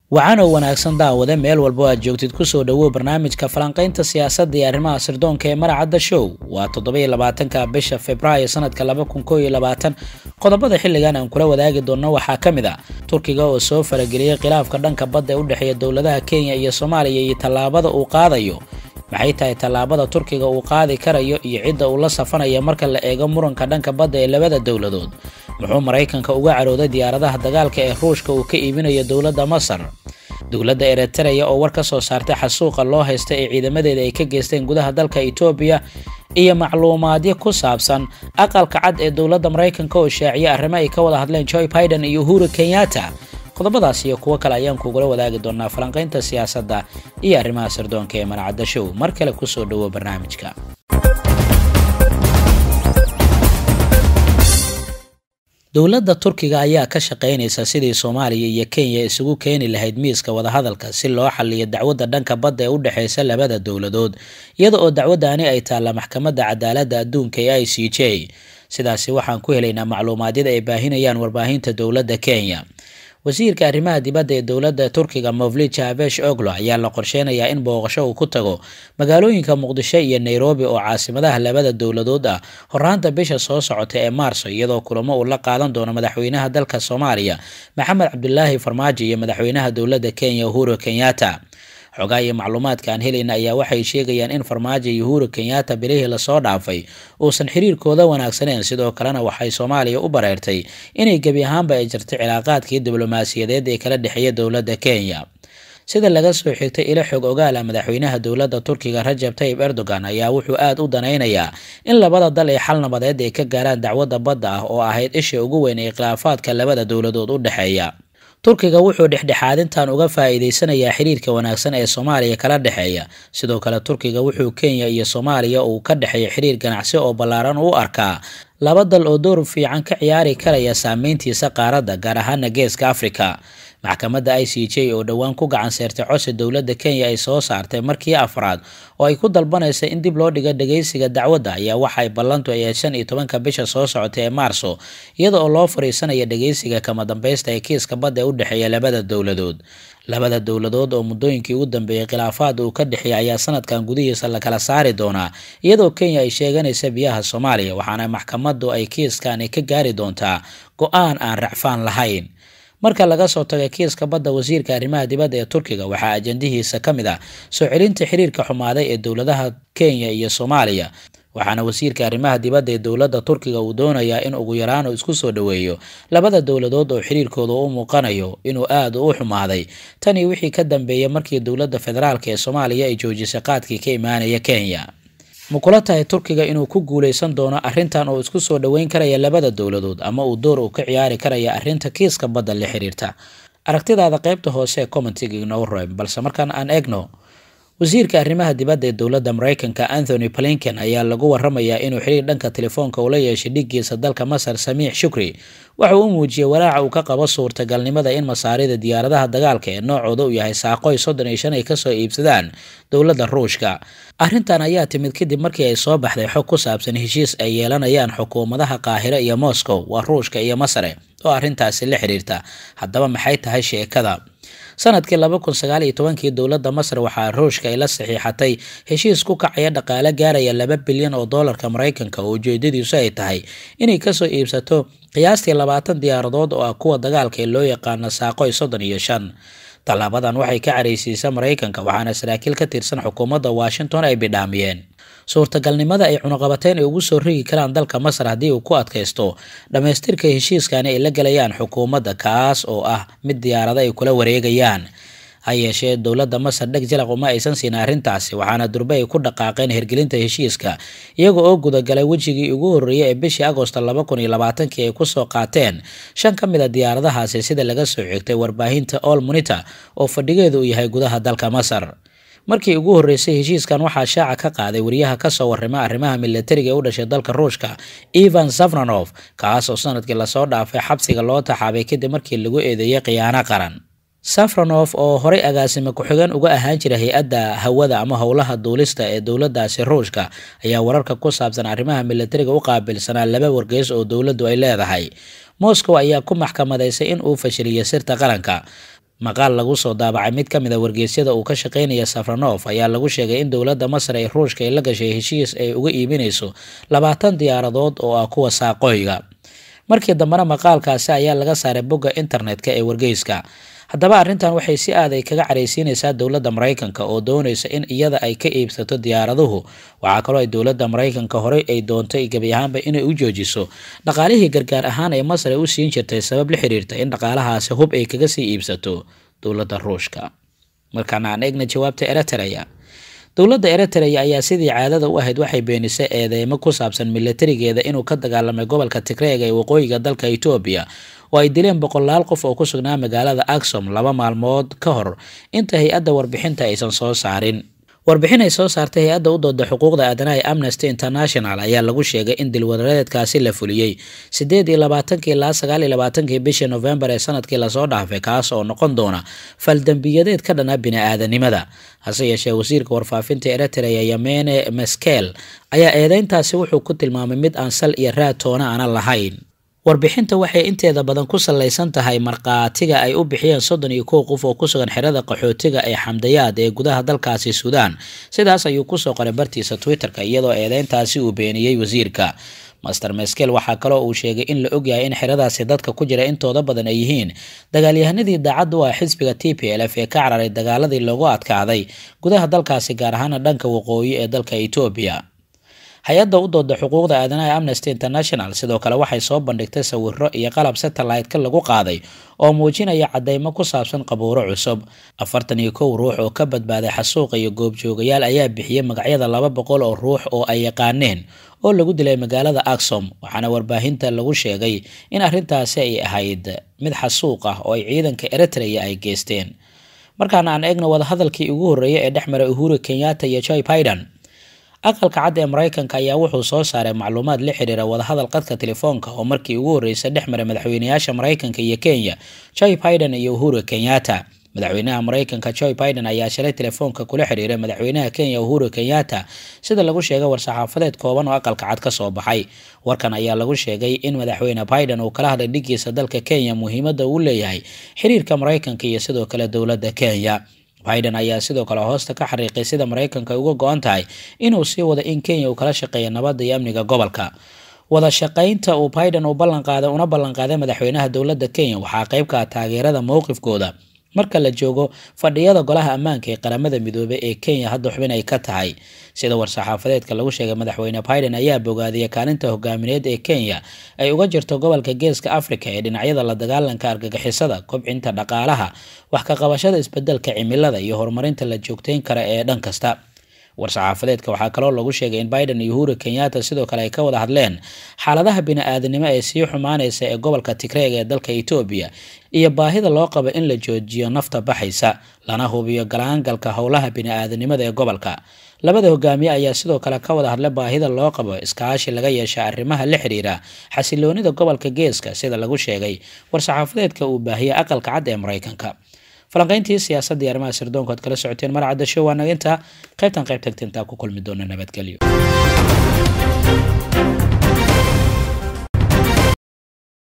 wacanoo wanaagsan daawade meel walbo aad joogtid kusoo dhowow barnaamijka falanqaynta siyaasadda iyo arrimaha sirdoonka ee maracadda show waa toddoba-iyo labaatanka bisha februaayo sanadka laba kun koo iyo labaatan qodobada xilligan aan kula wadaagi doonno waxaa ka mid a turkiga oo soo farageliyey khilaafka dhanka badda ee u dhexeeya dowladaha kenya iyo soomaaliya iyo tallaabada uu qaadayo maxay tahay tallaabada turkiga uu qaadi karayo iyo cidda uu la safanaya marka la eego muranka dhanka badda ee labada dowladood muxuu maraykanka uga carooday diyaaradaha dagaalka ee ruushka uu ka iibinayo dowladda masar dowladda eritreya oo war ka soo saartay xasuuqa loo haysta ee ciidamadeeda ay ka geysteen gudaha dalka etoobiya iyo macluumaadyo ku saabsan aqalka cad ee dowladda maraykanka oo shaaciya arrimo ay ka wada hadleen joe biden iyo uhuru kenyatta qodobadaas iyo kuwo kale ayaan kugula wadaagi doonaa falanqaynta siyaasadda iyo arrimaha sirdoonka ee maracadda show mar kale kusoo dhowo barnaamijka dowladda turkiga ayaa ka shaqaynaysa sidii soomaaliya iyo kenya isugu keeni lahayd miiska wadahadalka si loo xaliyo dacwadda dhanka badda ee u dhexeysa labada dowladood iyada oo dacwaddaani ay taalla maxkamadda cadaaladda adduunka ee i c j sidaasi waxaan ku helaynaa macluumaadyada ay baahinayaan warbaahinta dowladda kenya wasiirka arrimaha dibadda ee dowladda turkiga movlid javesh oglo ayaa la qorsheynayaa in booqasho uu ku tago magaalooyinka muqdisho iyo nairobi oo caasimadaha labada dowladood ah horaanta bisha soo socota ee maarso iyadoo kulamo uu la qaadan doono madaxweynaha dalka soomaaliya maxamed cabdulaahi farmaajo iyo madaxweynaha dowladda kenya uhuru kenyatta xogaa iyo macluumaadka aan helayna ayaa waxay sheegayaan in farmaajo iyo uhuru kenyatta bilihii lasoo dhaafay uusan xiriirkooda wanaagsaneyn sidoo kalena waxay soomaaliya u bareertay inay gebi ahaanba ay jirtay cilaaqaadkii diblomaasiyadeed ee kala dhexeeya dowladda kenya sida laga soo xigtay ilo xog ogaala madaxweynaha dowladda turkiga rajab tayib erdogan ayaa wuxuu aada u danaynayaa in labada dal ay xal nabadeed ay ka gaaraan dacwadda badda ah oo ahayd isha ugu weyn ee khilaafaadka labada dowladood u dhexeeya turkiga wuxuu dhexdhexaadintan uga faa'iideysanayaa xiriirka wanaagsan ee soomaaliya kala dhexeeya sidoo kale turkiga wuxuu kenya iyo soomaaliya uu ka dhexeeya xiriir ganacsi oo ballaaran u arkaa laba dal oo door fiican ka ciyaari karaya saameyntiisa qaaradda gaar ahaana geeska afrika maxkamadda i c j oo dhowaan ku gacan seertay codsi dowladda kenya ay soo saartay markii afraad oo ay ku dalbanaysa in dib loo dhigo dhageysiga dacwadda ayaa waxay ballantu ay shan iyo tobanka bisha soo socotay ee maarso iyada oo loo fariisanaya dhageysiga kama dambeysta ee kiiska badda ee u dhexeeya labada dowladood labada dowladood oo muddooyinkii ugu dambeeyey khilaafaad uu ka dhexeeya ayaa sanadkan gudihiisa la kala saari doonaa iyadoo kenya ay sheeganaysa biyaha soomaaliya waxaana maxkamaddu ay kiiskani ka gaari doontaa go-aan aan racfaan lahayn marka laga soo taga kiiska badda wasiirka arrimaha dibadda ee turkiga waxaa ajandihiisa ka mid ah soo celinta xiriirka xumaaday ee dowladaha kenya iyo soomaaliya waxaana wasiirka arrimaha dibadda ee dowladda turkiga uu doonayaa in ugu yaraan uu isku soo dhoweeyo labada dowladood oo xiriirkooda u muuqanayo inuu aada u xumaaday tanii wixii ka dambeeyay markii dowladda federaalk ee soomaaliya ay joojisay qaadkii ka imaanaya kenya ma kula tahay turkiga inuu ku guuleysan doono arrintan oo isku soo dhoweyn karaya labada dowladood ama uu door uu ka ciyaari karaya arrinta kiiska badda la xiriirta aragtidaada qaybta hoose ee commentiga inoo reeb balse markaan aan eegno wasiirka arrimaha dibadda ee dowladda maraykanka anthony blinken ayaa lagu waramayaa inuu xiriir dhanka telefoonka ula yeeshay dhiggiisa dalka masar samiix shukri waxa uu u muujiyey walaaca uu ka qabo suurtagalnimada in masaarida diyaaradaha dagaalka ee noocooda uu yahay saaqoy soddon iyo shan ay kasoo iibsadaan dowladda ruushka arrintan ayaa timid kadib markii ay soo baxday xog ku saabsan heshiis ay yeelanayaan xukuumadaha qaahiro iyo moscow waa ruushka iyo masare oo arrintaasi la xiriirta haddaba maxay tahay sheekada sanadkii laba kun sagaal iyo tobankii dowladda masar waxaa ruushka ay la saxiixatay heshiis ku kacaya dhaqaale gaaraya laba bilyan oo doolarka maraykanka oo ujeedadiisu ay tahay inay kasoo iibsato qiyaastii labaatan diyaaradood oo ah kuwa dagaalka ee loo yaqaano saaqoy soddon iyo shan tallaabadan waxay ka caraysiisa maraykanka waxaana saraakiil ka tirsan xukuumadda washington ay bidhaamiyeen suurtagalnimada ay cunuqabateyn ay ugu soo rigi karaan dalka masar haddii uu ku adkaysto dhammaystirka heshiiskani ay la gelayaan xukuumadda kaas oo ah mid diyaarada ay kula wareegayaan ha yeeshee dowladda masar dheg jalaq uma aysan siin arrintaasi waxaana durbe ay ku dhaqaaqeen hergelinta heshiiska iyaga oo gudagalay wejigii ugu horreeyay ee bishii agosto laba kun iyo labaatankii ay kusoo qaateen shan ka mid a diyaaradahaasi sida laga soo xigtay warbaahinta all monita oo fadhigeedu uu yahay gudaha dalka masar markii ugu horreysay heshiiskan waxaa shaaca ka qaaday wariyaha kasoo warrima arrimaha milatariga ee u dhashay dalka ruushka ivan safranof kaas oo sanadkii lasoo dhaafay xabsiga loo taxaabay kadib markii lagu eedeeyay khiyaano qaran safranof oo horey agaasime ku-xigeen uga ahaan jira hay-adda hawada ama howlaha duulista ee dowladaasi ruushka ayaa wararka ku saabsan arrimaha milatariga u qaabilsanaa laba wargeys oo dowladdu ay leedahay moscow ayaa ku maxkamadaysay in uu fashiliyo sirta qaranka maqaal lagu soo daabacay mid ka mid a wargeysyada uu ka shaqeynaya safranof ayaa lagu sheegay in dowladda masar ee ruushka ay la gashay heshiis ay uga iibinayso labaatan diyaaradood oo ah kuwa saaqooyga markii dambena maqaalkaasi ayaa laga saaray bogga internetka ee wargeyska haddaba arrintan waxay si aad ay kaga caraysiinaysaa dowladda maraykanka oo doonaysa in iyada ay ka iibsato diyaaraduhu waxaa kaloo ay dowladda maraykanka horey ay doontay gebi ahaanba inay u joojiso dhaqaalihii gargaar ahaan ee masar ay u siin jirtay sabab la xiriirta in dhaqaalahaasi hub ay kaga sii iibsato dowladda ruushka markaana aan eegna jawaabta eritrea dowladda eritrea ayaa sidii caadada u ahayd waxay beenisay eedeymo ku saabsan milatarigeeda inuu ka dagaalamay gobolka tigreega ee waqooyiga dalka etoobiya oo ay dileen boqolaal qof oo ku sugnaa magaalada aksom laba maalmood ka hor inta hay-adda warbixinta aysan soo saarin warbixin ay soo saartay hay-adda u dooda xuquuqda aadanaha ee amnesty international ayaa lagu sheegay in dilwadareedkaasi la fuliyey siddeed iyo labaatankii ilaa sagaal iyo labaatankii bishii novembar ee sanadkii lasoo dhaafay kaas oo noqon doona faldembiyadeed ka dhana bini-aadanimada hase yeeshee wasiirka warfaafinta eritrea yamene meskel ayaa eedeyntaasi wuxuu ku tilmaamay mid aan sal iyo raad toona aanan lahayn warbixinta waxay inteeda badan ku salaysan tahay markhaatiga ay u bixiyeen soddon iyo kow qof oo ku sugan xerada qaxootiga ee xamdayaad ee gudaha dalkaasi suudaan sidaas ayuu kusoo qoray bartiisa twitter-ka iyadoo eedeyntaasi uu beeniyey wasiirka master meskel waxaa kaloo uu sheegay in la ogyahay in xeradaasi dadka ku jira intooda badan ay yihiin dagaalyahanadii daacadda u ah xisbiga t p l f ee ka cararay dagaaladii loogu adkaaday gudaha dalkaasi gaar ahaana dhanka waqooyi ee dalka etoobiya hay-adda u dooda xuquuqda aadanaha amnesty international sidoo kale waxay soo bandhigtay sawiro iyo qalab satellite-ka lagu qaaday oo muujinaya cadeymo ku saabsan qabuuro cusub afartan iyo kow ruux oo ka badbaaday xasuuqa iyo goobjoogayaal ayaa bixiyey magacyada laba boqol oo ruux oo ay yaqaaneen oo lagu dilay magaalada aksom waxaana warbaahinta lagu sheegay in arrintaasi ay ahayd mid xasuuq ah oo ay ciidanka eritrea ay geysteen markaana aan eegno wadahadalkii ugu horreeyay ee dhex maray uhuru kenyatta iyo joy biden aqalka cad ee maraykanka ayaa wuxuu soo saaray macluumaad la xiriira wadahadal qadka telefoonka oo markii ugu horreysay dhex maray madaxweynayaasha maraykanka iyo kenya joy biden iyo uhuru kenyatta madaxweynaha maraykanka joy biden ayaa shalay telefoonka kula xiriiray madaxweynaha kenya uhuru kenyatta sida lagu sheegay war-saxaafadeed kooban oo aqalka cad ka soo baxay warkan ayaa lagu sheegay in madaxweyne biden uu kala hadlay dhigiisa dalka kenya muhiimadda uu leeyahay xiriirka maraykanka iyo sidoo kale dowladda kenya biden ayaa sidoo kale hoosta ka xariiqay sida maraykanka ay uga go-an tahay inuu sii wado in kenya uu kala shaqeeya nabadda iyo amniga gobolka wada shaqaynta uu biden uu ballanqaaday una ballanqaaday madaxweynaha dowladda kenya waxaa qayb ka ah taageerada mowqifkooda marka la joogo fadhiyada golaha ammaanka ee qaramada midoobey ee kenya hadda xubin ay ka tahay sida war-saxaafadeedka lagu sheegay madaxweyne biden ayaa bogaadiyay kaalinta hogaamineed ee kenya ay uga jirto gobolka geeska africa ee dhinacyada la dagaalanka argagixisada kobcinta dhaqaalaha wax ka qabashada isbedelka cimilada iyo horumarinta la joogteyn kara ee dhan kasta war-saxaafadeedka waxaa kaloo lagu sheegay in biden iyo uhuru kenyatta sidoo kale ay ka wada hadleen xaaladaha bini-aadanimo ee sii xumaanaysa ee gobolka tigreeg ee dalka etoobiya iyo baahida loo qabo in la joojiyo nafta baxaysa lana hubiyo galaangalka howlaha bini-aadanimada ee gobolka labada hogaamiye ayaa sidoo kale ka wada hadlay baahida loo qabo iskaashi laga yeesha arrimaha la xiriira xasiloonida gobolka geeska sida lagu sheegay war-saxaafadeedka uu baahiyey aqalka cad ee maraykanka falanqayntii siyaasadda iyo arrimaha sirdoonka oad kala socoteen marcadda show waa naga intaa qaybtan qayb tagta intaa ku kulmi doona nabadgelyo